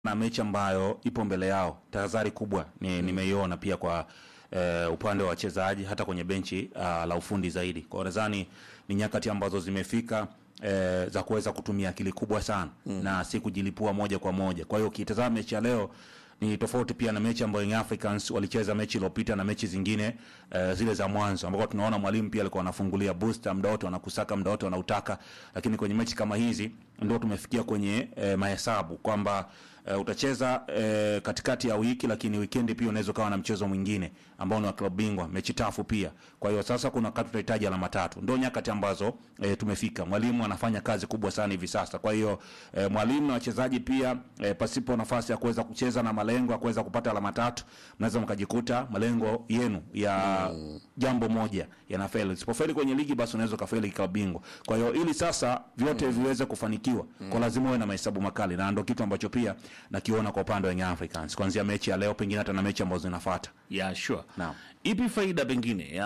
na mechi ambayo ipo mbele yao, tahadhari kubwa ni, nimeiona pia kwa eh, upande wa wachezaji hata kwenye benchi uh, la ufundi zaidi. Kwa hiyo nadhani ni nyakati ambazo zimefika eh, za kuweza kutumia akili kubwa sana na si kujilipua moja kwa moja. Kwa hiyo ukitazama mechi ya leo ni tofauti pia na mechi ambayo Young Africans walicheza mechi iliyopita na mechi zingine eh, zile za mwanzo ambako tunaona mwalimu pia alikuwa anafungulia booster muda wote, wanakusaka muda wote wanautaka, lakini kwenye mechi kama hizi ndio tumefikia kwenye eh, mahesabu kwamba eh, utacheza eh, katikati ya wiki, lakini weekend pia unaweza ukawa na mchezo mwingine ambao ni wa klabu bingwa, mechi tafu pia. Kwa hiyo sasa kuna wakati tunahitaji alama tatu, ndio nyakati ambazo eh, tumefika. Mwalimu anafanya kazi kubwa sana hivi sasa. Kwa hiyo eh, mwalimu na wachezaji pia eh, pasipo nafasi ya kuweza kucheza na malengo ya kuweza kupata alama tatu, mnaweza mkajikuta malengo yenu ya jambo moja yanafeli. Usipofeli kwenye ligi, basi unaweza ukafeli klabu bingwa. Kwa hiyo ili sasa vyote viweze kufanikiwa, kwa lazima uwe na mahesabu makali, na ndio kitu ambacho pia nakiona kwa upande wa Young Africans kuanzia mechi ya leo, pengine hata na mechi ambazo zinafuata. Yeah, sure. Naam. Ipi faida pengine ya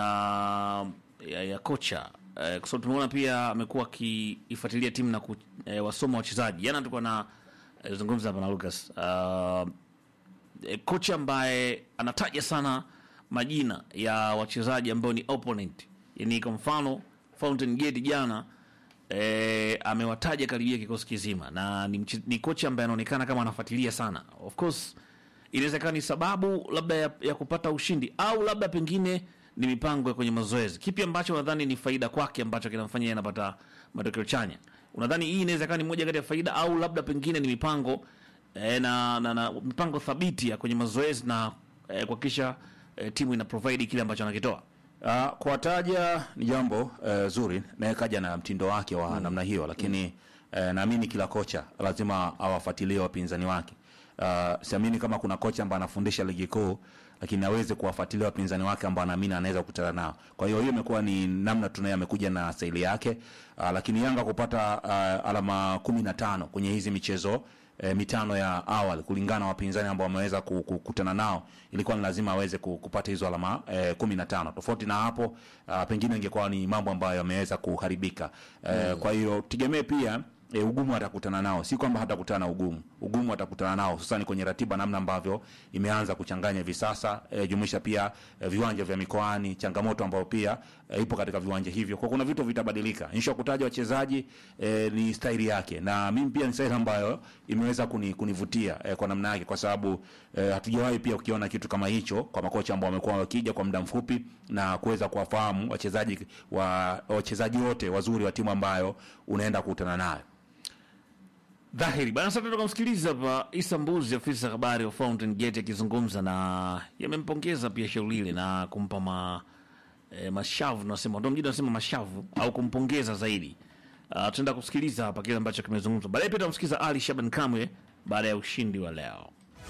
ya, ya kocha eh, kwa sababu tumeona pia amekuwa akiifuatilia timu na ku, eh, wasoma wachezaji. Jana tulikuwa na eh, zungumza hapa na Lucas uh, eh, kocha ambaye anataja sana majina ya wachezaji ambao ni opponent, yani kwa mfano Fountain Gate jana eh, amewataja karibia kikosi kizima na ni, mche- ni kocha ambaye anaonekana kama anafuatilia sana of course inawezekana ni sababu labda ya, ya kupata ushindi au labda pengine ni mipango ya kwenye mazoezi. Kipi ambacho nadhani ni faida kwake ambacho kinamfanya yeye anapata matokeo chanya? Unadhani hii inawezekana ni moja kati ya faida au labda pengine ni mipango eh, na, na, na mipango thabiti ya kwenye mazoezi na eh, kuhakikisha eh, timu ina provide kile ambacho anakitoa? Uh, kuwataja ni jambo uh, zuri naye kaja na mtindo wake wa namna hiyo, lakini uh, naamini kila kocha lazima awafuatilie wapinzani wake. Uh, siamini kama kuna kocha ambaye anafundisha ligi kuu lakini aweze kuwafuatilia wapinzani wake ambao anaamini anaweza kukutana nao. Kwa hiyo hiyo imekuwa ni namna tunaye amekuja na staili yake. Uh, lakini Yanga kupata uh, alama kumi na tano kwenye hizi michezo e, mitano ya awali kulingana na wapinzani ambao wameweza ku- ku- kukutana nao, ilikuwa ni lazima aweze ku- kupata hizo alama e, kumi na tano. Tofauti na hapo a, pengine ingekuwa ni mambo ambayo yameweza kuharibika e, kwa hiyo tegemee pia E, ugumu atakutana nao, si kwamba hatakutana na ugumu. Ugumu atakutana nao hususani kwenye ratiba, namna ambavyo imeanza kuchanganya hivi sasa e, jumuisha pia e, viwanja vya mikoani, changamoto ambayo pia e, ipo katika viwanja hivyo, kwa kuna vitu vitabadilika. Nisha kutaja wachezaji e, ni staili yake, na mimi pia ni staili ambayo imeweza kuni, kunivutia e, kwa namna yake, kwa sababu e, hatujawahi pia ukiona kitu kama hicho kwa makocha ambao wamekuwa wakija kwa muda mfupi na kuweza kuwafahamu wachezaji wa wachezaji wote wazuri wa timu ambayo unaenda kukutana nayo. Dhahiri bana. Sasa tukamsikiliza hapa Isa Mbuzi, afisa habari wa Fountain Gate akizungumza na yamempongeza pia shauri lile na kumpa ma, e, mashavu nasema ndo mjini nasema mashavu au kumpongeza zaidi. Uh, tunaenda kusikiliza hapa kile ambacho kimezungumzwa. Baadaye pia tutamsikiliza Ali Shaban Kamwe baada ya ushindi wa leo.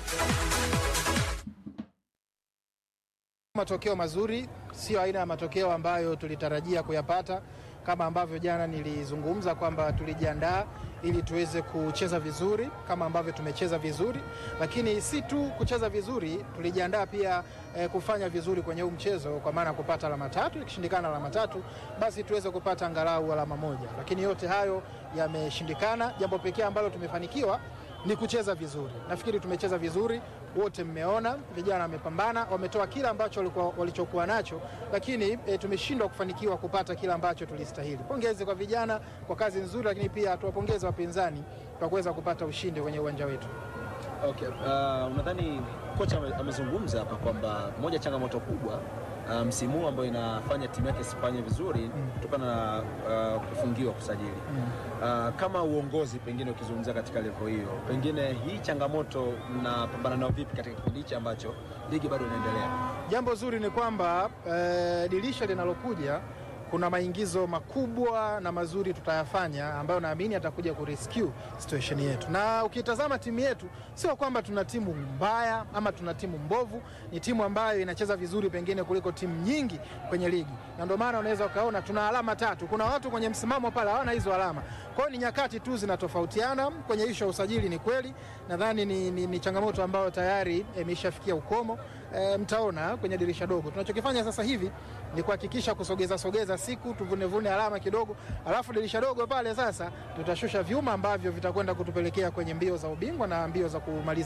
Matokeo mazuri, sio aina ya matokeo ambayo tulitarajia kuyapata, kama ambavyo jana nilizungumza kwamba tulijiandaa ili tuweze kucheza vizuri kama ambavyo tumecheza vizuri, lakini si tu kucheza vizuri, tulijiandaa pia eh, kufanya vizuri kwenye huu mchezo, kwa maana ya kupata alama tatu. Ikishindikana alama tatu, basi tuweze kupata angalau alama moja, lakini yote hayo yameshindikana. Jambo pekee ambalo tumefanikiwa ni kucheza vizuri. Nafikiri tumecheza vizuri, wote mmeona, vijana wamepambana, wametoa kila ambacho walikuwa, walichokuwa nacho, lakini e, tumeshindwa kufanikiwa kupata kila ambacho tulistahili. Pongezi kwa vijana kwa kazi nzuri, lakini pia tuwapongeze wapinzani kwa kuweza kupata ushindi kwenye uwanja wetu. Okay. Uh, unadhani kocha ame- amezungumza hapa kwamba moja changamoto kubwa uh, msimu huu ambayo inafanya timu yake isifanye vizuri kutokana na uh, kufungiwa kusajili uh, kama uongozi, pengine ukizungumzia katika levo hiyo, pengine hii changamoto mnapambana nayo vipi katika kipindi hichi ambacho ligi bado inaendelea? Jambo zuri ni kwamba eh, dirisha linalokuja kuna maingizo makubwa na mazuri tutayafanya ambayo naamini atakuja kurescue situation yetu. Na ukitazama timu yetu, sio kwamba tuna timu mbaya ama tuna timu mbovu, ni timu ambayo inacheza vizuri pengine kuliko timu nyingi kwenye ligi, na ndio maana unaweza ukaona tuna alama tatu. Kuna watu kwenye msimamo pale hawana hizo alama, kwa hiyo ni nyakati tu zinatofautiana. Kwenye ishu ya usajili ni kweli, nadhani ni, ni, ni changamoto ambayo tayari imeshafikia ukomo e, mtaona kwenye dirisha dogo. Tunachokifanya sasa hivi ni kuhakikisha kusogeza sogeza siku tuvunevune alama kidogo, alafu dirisha dogo pale sasa tutashusha vyuma ambavyo vitakwenda kutupelekea kwenye mbio za ubingwa na mbio za kumaliza